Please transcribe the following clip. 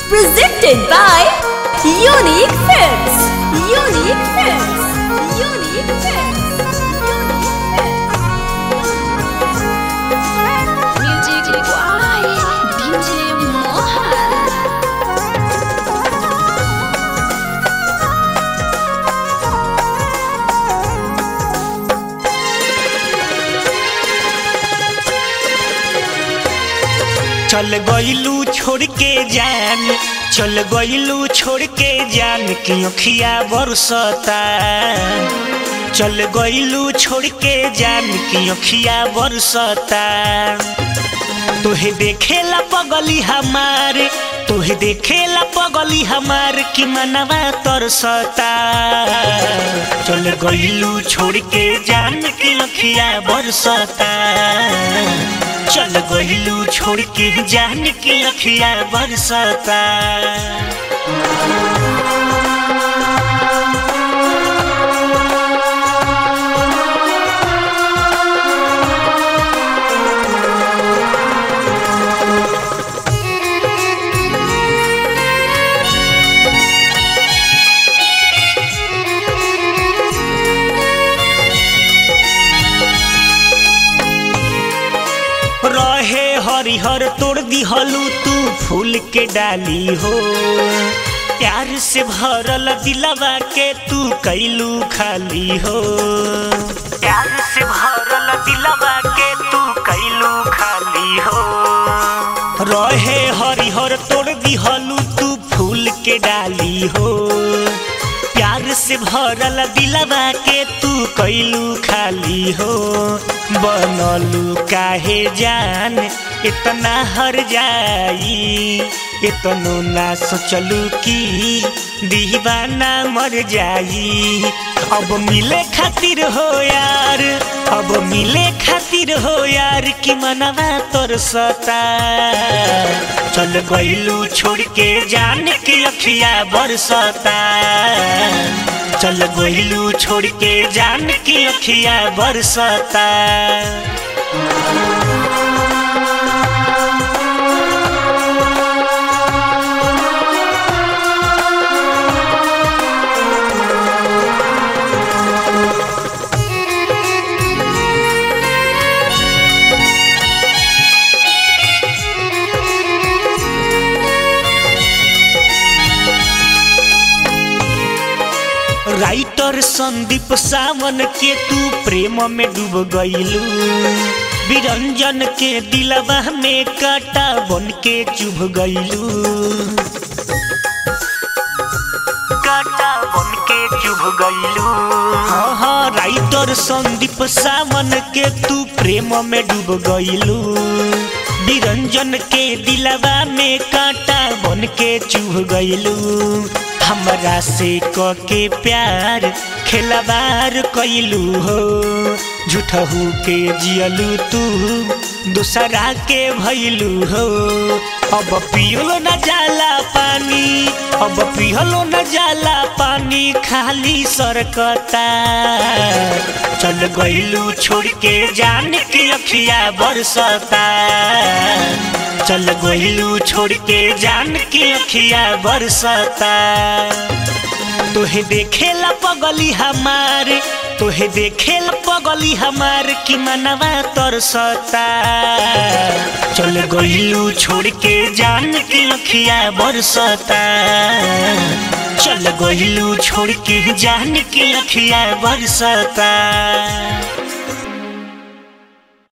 Presented by Unique Films. Unique Films. Unique Films. Music by DJ Mohan. चल गइलू छोड़ के जान चल गइलू छोड़ के जान की अखिया बरसता चल गइलू छोड़ के जान की अखिया बरसता तोहे देखेला पगली हमार तोहे देखेला पगली हमार की मनवा तरसता चल गइलू छोड़ के जान की अखिया बरसता चल गइलू छोड़ के जान की अखिया बरसता रहे हरिहर तोड़ दिहलू तू फूल के डाली हो प्यार से भरल दिलवा के तू कैलू खाली हो प्यार से भरल दिलवा के तू कैलू खाली हो रहे हरिहर तोड़ दिहलू तू फूल के डाली हो प्यार से भरल दिलवा के तू कैलू खाली हो बनलू काहे जान इतना हर जाई इतनो ना सोचलू कि दीवाना मर जाई अब मिले खातिर हो यार अब मिले खातिर हो यार कि मनवा तोर सता चल गइलू छोड़ के जान के अखिया बरसता चल गइलू छोड़ के जान के अखिया बरसता राइटर संदीप सावन के तू प्रेम में डूब गइलू बिरंजन के दिलवा में काटा बन के चुभ गइलू काटा बन के चुभ गइलू हाँ हाँ राइटर संदीप सावन के तू प्रेम में डूब गइलू बिरंजन के दिलवा में काटा बन के चुभ गइलू हमरा से क के प्यार खेलबार कैलू हो झूठहू के जियलू तू दूसरा के भैलू हो अब पियलो न जाला पानी अब पियलो न जाला पानी खाली सरकता चल गइलू छोड़ के जान के अखिया बरसता चल गइलू छोड़ के जान के अखिया बरसता तोहे देखेला पगली हमार तोहे देखेला पगली हमार कि मनवा तरसता चल गइलू छोड़ के जान के अखिया बरसता चल गइलू छोड़ के जान के अखिया बरसता